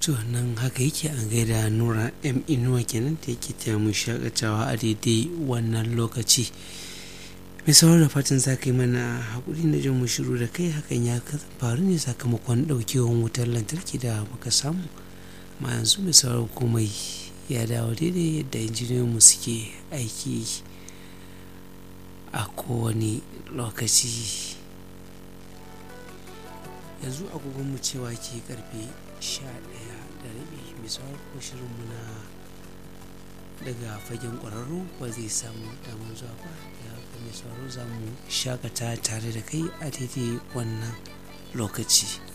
to nan haka yake an gaida nura m inuwa kenan da yake taya mu shakatawa a daidai wannan lokaci mai sauran da fatan za ka yi mana haƙuri na jin mu shiru da kai hakan ya faru ne sakamakon ɗaukewar wutar lantarki da muka samu ma yanzu mai sauran komai ya dawo daidai yadda injiniyoyinmu suke aiki a kowane lokaci yanzu agogonmu cewa ke karfe 11 da rabi mai sauran ko shirinmu na daga fagen ƙwararru ba zai samu damar zuwa ba da haka mai sauraro za mu shakata tare da kai a daidai wannan lokaci